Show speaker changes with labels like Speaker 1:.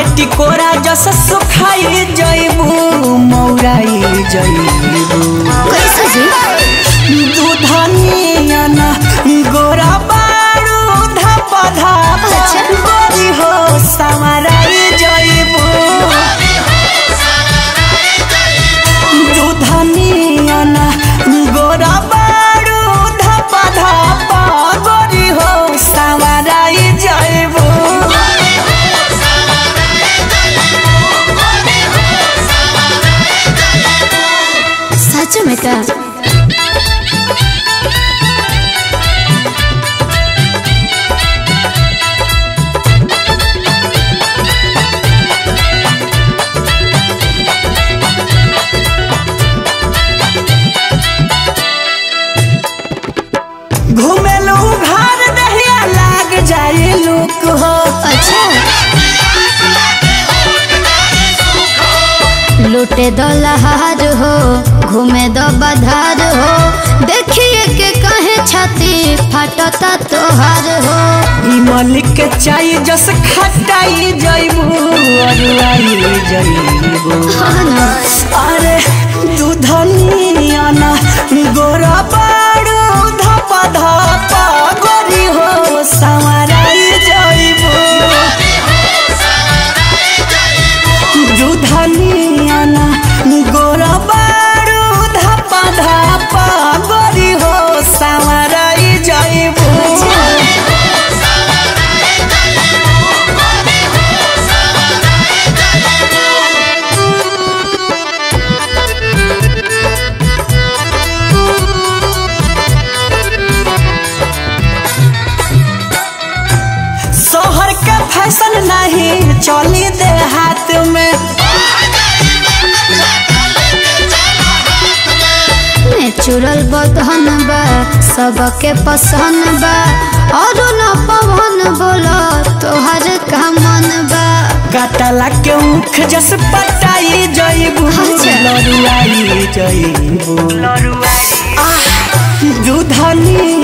Speaker 1: के टिकोरा जस सुखाई जइबू मौराई जइबू
Speaker 2: कैसे जी
Speaker 1: दूधनिया ना गोरा बारू धप धप
Speaker 2: अच्छा।
Speaker 1: गोरी हो समाराई जइबू दूधनिया ना गोरा बारू धप धप गोरी हो समाराई जइबू
Speaker 2: सच में का
Speaker 1: घुमेलू घर दहिया लाग जाए लोक हो
Speaker 2: अच्छा लूटे दो लहार हो घूमे दो बधार हो देखिए के कहे छाती फाटता तोहार हो
Speaker 1: ई मलिक के चाय जस खटाई जइबू अरुआई जइबू
Speaker 2: हाँ ना
Speaker 1: अरे दूधनिया ना गोरा बारू धप धप गोरी हो संवराई जइबू दूधनिया ना गोरा बारू धप धप गोरी हो संवराई जइबू शहर के फैशन नहीं चली दे हाथ में
Speaker 2: नेचुरल बदहन बा सबके पसंद बा और न पवन बोलो तोहर का मन बा
Speaker 1: काटला के मुख जस पटाई जइबू
Speaker 2: अच्छा।
Speaker 1: लरुआई जइबू आह, दूधनी